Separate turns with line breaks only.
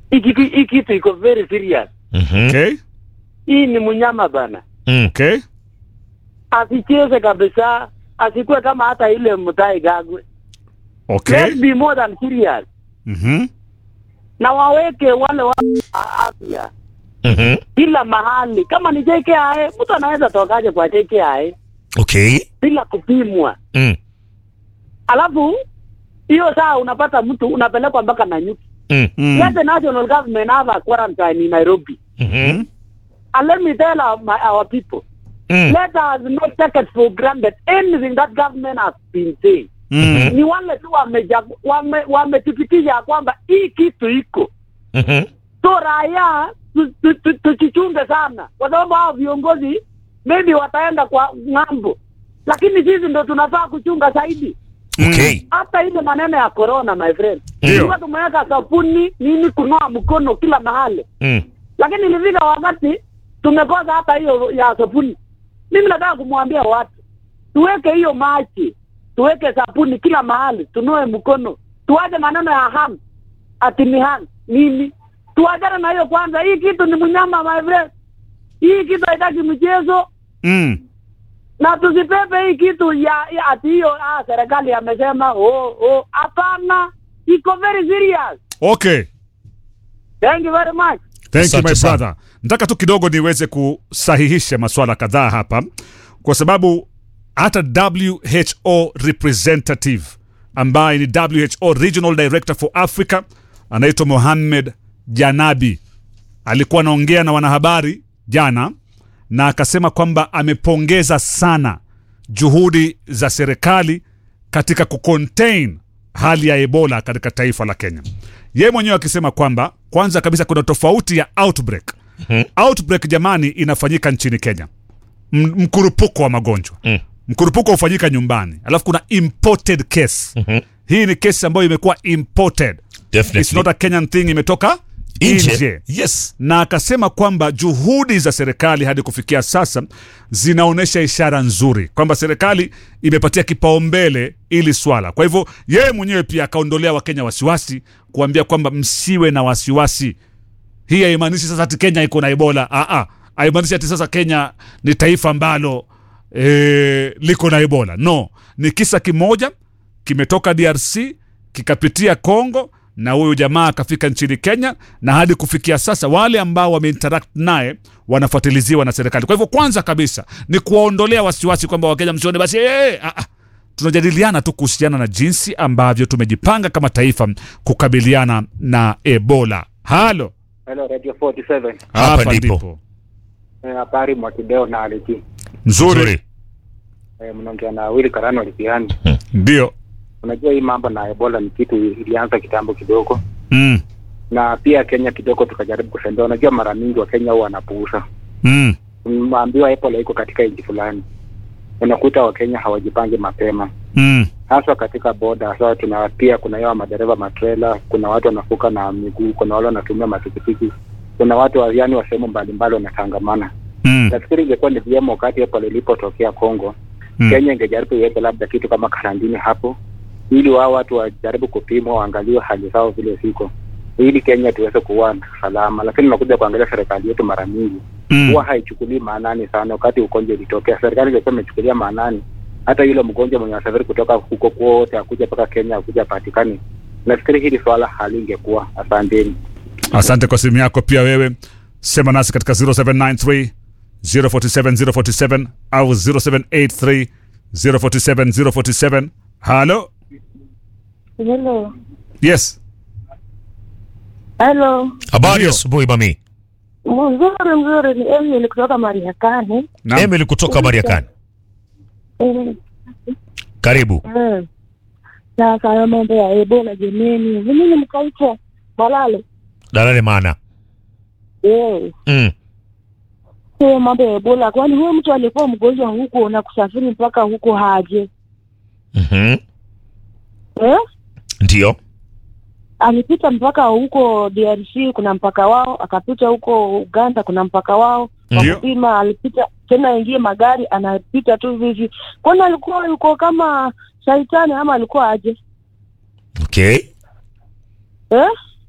hii kitu hii kitu iko very serious.
Mhm.
Okay.
Hii ni mnyama bana,
Mm.
Okay.
asicheze kabisa, asikuwe kama hata ile Mutahi Kagwe.
Okay.
Let's be more than serious,
Mhm.
na waweke wale wa afya
Mhm.
kila mahali. Kama ni JKIA, mtu anaweza tokaje kwa JKIA
Okay.
bila kupimwa?
Mm.
Alafu hiyo saa unapata mtu unapelekwa mpaka Nanyuki.
Mm.
Mm.
Let the national government have a quarantine in Nairobi.
Mhm.
And let me tell our, my, our people,
Mm.
let us not take it for granted anything that government has been saying.
Mm.
Ni wale tu wameja- wame- wamethibitisha ya kwamba hii kitu iko
Mhm.
so raia tu- tu- tu- tujichunge sana, kwa sababu hao viongozi maybe wataenda kwa ng'ambo, lakini sisi ndo tunafaa kuchunga zaidi.
Okay.
Hata ile maneno ya corona, my friend,
Ndio.
tulikuwa tumeweka sabuni nini, kunoa mkono kila mahali,
Mm.
lakini ilifika wakati tumekosa hata hiyo ya sabuni. Mimi nataka kumwambia watu tuweke hiyo maji, tuweke sabuni kila mahali, tunoe mkono, tuache maneno ya hand ati ni hand nini, tuachane na hiyo kwanza. Hii kitu ni mnyama my friend, hii kitu haitaki mchezo
Mm.
na tusipepe hii kitu ya, ya ati hiyo ah, serikali amesema oh, oh. Hapana, iko very serious.
Okay.
Thank you very much.
Thank
Asante
you my
sana.
brother. Nataka tu kidogo niweze kusahihisha maswala kadhaa hapa, kwa sababu hata WHO representative ambaye ni WHO Regional Director for Africa anaitwa Mohamed Janabi alikuwa anaongea na wanahabari jana na akasema kwamba amepongeza sana juhudi za serikali katika kucontain hali ya Ebola katika taifa la Kenya. Yeye mwenyewe akisema kwamba kwanza kabisa kuna tofauti ya outbreak. Outbreak jamani, inafanyika nchini Kenya, M- mkurupuko wa magonjwa
Mm.
mkurupuko hufanyika nyumbani, alafu kuna imported case. Hii ni kesi ambayo imekuwa imported,
Definitely.
it's not a Kenyan thing, imetoka
Nje.
nje
Yes.
na akasema kwamba juhudi za serikali hadi kufikia sasa zinaonyesha ishara nzuri kwamba serikali imepatia kipaumbele ili swala. Kwa hivyo yeye mwenyewe pia akaondolea Wakenya wasiwasi, kuambia kwamba msiwe na wasiwasi. Hii haimaanishi sasa ati Kenya iko na Ebola. Aa, haimaanishi ati sasa Kenya ni taifa ambalo e, liko na Ebola. No, ni kisa kimoja kimetoka DRC kikapitia Congo na huyu jamaa akafika nchini Kenya, na hadi kufikia sasa wale ambao wameinteract naye wanafuatiliziwa na serikali. Kwa hivyo kwanza kabisa ni kuwaondolea wasiwasi kwamba Wakenya msione basi eh, ah, ah. tunajadiliana tu kuhusiana na jinsi ambavyo tumejipanga kama taifa kukabiliana na Ebola. Halo,
Hello, Radio 47.
Hapa ndipo.
Eh, Habari Mwakideo na Aliki.
nzuri,
Nzuri.
Eh, mnaongea na Willy Karano Lipiani.
ndio
Unajua hii mambo na Ebola ni kitu ilianza kitambo kidogo,
mm.
na pia Kenya kidogo tukajaribu kusembea. Unajua mara mingi wa Kenya huwa wanapuuza,
Mm.
maambiwa Ebola iko katika nchi fulani, unakuta Wakenya hawajipangi mapema,
Mm.
haswa katika boda. Sasa tuna pia kuna yao madereva matrela, kuna watu wanafuka na miguu, kuna wale wanatumia mapikipiki, kuna watu wa yani wa sehemu mbalimbali wanatangamana.
Mm.
Nafikiri ingekuwa ni vyema wakati Ebola ilipotokea Kongo
Mm.
Kenya ingejaribu iweke labda kitu kama karantini hapo, ili wao watu wajaribu kupimwa, waangaliwe hali zao vile ziko, ili Kenya tuweze kuwa salama. Lakini unakuja kuangalia serikali yetu mara mingi
Mm.
huwa haichukulii maanani sana. Wakati ugonjwa ilitokea, serikali ingekuwa imechukulia maanani, hata yule mgonjwa mwenye wasafiri kutoka huko kwote akuja mpaka Kenya akuja patikani, nafikiri hili swala halingekuwa. Asanteni.
Asante kwa simu yako pia wewe. Sema nasi katika 0793 047 047 au 0783 047 047. Halo,
Hello.
yes,
Hello.
Habari
Ndio.
asubuhi mami.
Mzuri mzuri ni Emily kutoka Mariakani.
Naam.
Emily kutoka Mariakani.
Eh,
Karibu.
eh. Sasa hayo mambo ya Ebola jemeni. Mimi mkaitwa Malale.
Dalale maana.
Eh.
Mm.
Hiyo mambo ya Ebola kwani huyo mtu alikuwa mgonjwa huko na kusafiri mpaka huko haje.
Mhm.
Eh?
Ndio.
Alipita mpaka huko DRC kuna mpaka wao, akapita huko Uganda kuna mpaka wao.
Ndio.
Wakupima alipita tena ingie magari anapita tu hivi. Kwani alikuwa yuko kama shaitani ama alikuwa aje?
Okay.
Eh?